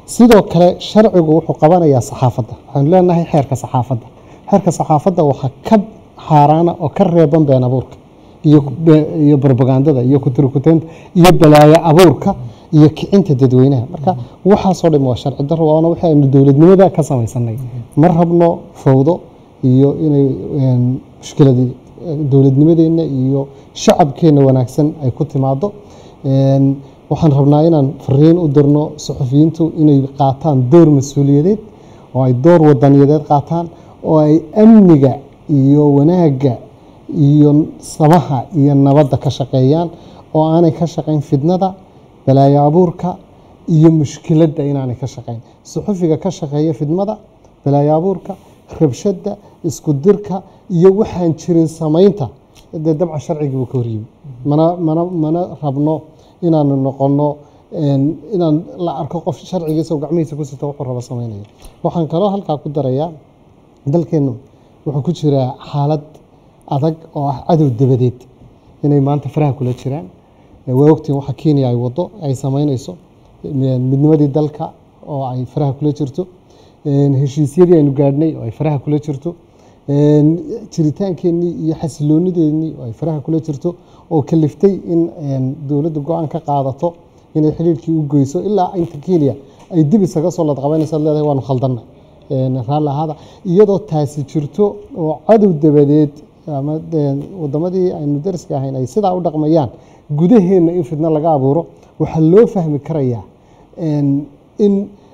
sidoo kale sharcigu wuxuu qabanayaa saxaafadda waxaanu leenahay xeerka saxaafadda xeerka saxaafadda waxaa ka xaaraana oo ka reeban been abuurka iyo be- iyo barbagandada iyo kuturkuteynta iyo balaayo abuurka iyo kicinta dadweynaha marka waxaasoo dhan waa sharci daro waana wixii aynu dowladnimada ka samaysanay ma rabno fowdo iyo inay een, mushkiladii eh, dowladnimadeenna iyo shacabkeenna wanaagsan ay ku timaado Een, waxaan rabnaa inaan fariin u dirno suxufiyiintu inay qaataan door mas-uuliyadeed oo ay door wadaniyadeed qaataan oo ay amniga iyo wanaagga iyo samaha iyo nabadda ka shaqeeyaan oo aanay ka shaqayn fidnada balaayo abuurka iyo mushkiladda inaanay ka shaqayn suxufiga ka shaqeeya fidmada balaayo abuurka rabshadda isku dirka iyo waxaan jirin samaynta dee dabca sharcigii buu ka horyimi mana mana mana rabno inaanu noqono een, inaan la arko qof sharcigiisa oo gacmihiisa ku sita wuxuu rabo samaynaya waxaan kaloo halkaa ku darayaa dalkeennu wuxuu ku jiraa xaalad adag oo ah cadow dabadeed inay maanta faraha kula jiraan Eh, waa ogtiin waxa kenya ay wado ay samaynayso eh, midnimadii dalka oo ay faraha kula jirto een, heshiisyadii aynu gaadhnay oo ay faraha kula jirto een, jiritaankeenii iyo xasiloonideennii oo ay faraha kula jirto oo kaliftay in een, dowladdu go-aan ka qaadato inay xidhiidhkii u goyso ilaa inta kenya ay dib isaga soo ladqabaynaysaad leedahay waanu khaldannay een, raalli ahaada iyadoo taasi jirto oo cadow dabadeed ama een, wadamadii aynu dariska ahayn ay sidaa u dhaqmayaan gudaheenna in fidno laga abuuro waxaa loo fahmi karayaa een, in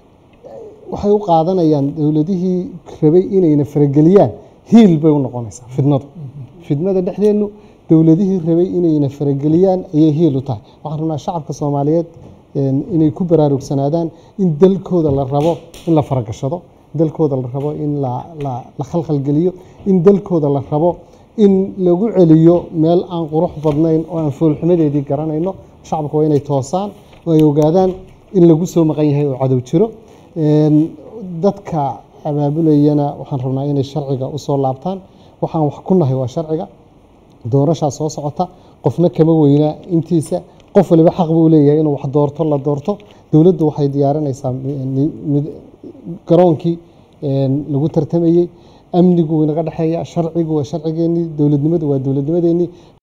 waxay u qaadanayaan dowladihii rabay inayna farageliyaan hiil bay u noqonaysaa fidnadu fidnada dhexdeennu dowladihii rabay inayna farageliyaan ayay hiil u tahay waxaan rabnaa shacabka soomaaliyeed een, inay ku baraarugsanaadaan in dalkooda la rabo in la faragashado dalkooda la rabo in la, la, la khalkhalgeliyo in dalkooda la rabo in lagu celiyo meel aan qurux badnayn oo aan foolxumadeedii garanayno shacabka waa inay toosaan oo ay ogaadaan in lagu soo maqan yahay oo cadow jiro Een, dadka abaabulayana waxaan rabnaa inay sharciga u soo laabtaan waxaan wax ku nahay waa sharciga doorashaa soo socota qofna kama weynaa intiisa qof waliba xaq buu leeyahay inuu wax doorto la doorto dowladdu waxay diyaarinaysaa mi- mid- garoonkii een, lagu tartamayey amnigu inaga dhexeeya sharcigu waa sharcigeennii dowladnimadu waa dowladnimadeennii